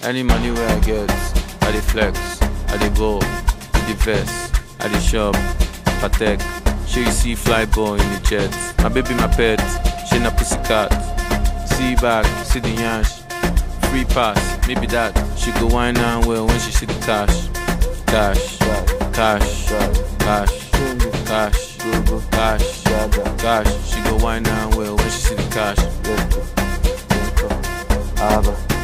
Any money where I get, I dey flex, I dey ball, I dey vest, I dey shop, patek. Sure you see fly ball in the jet. My baby, my pet, she na pussycat. See back, see the yansh. Free pass, maybe that. She go wine and well when she see the cash. Cash, cash, cash, cash, cash, cash. She go wine and well when she see the cash. Aber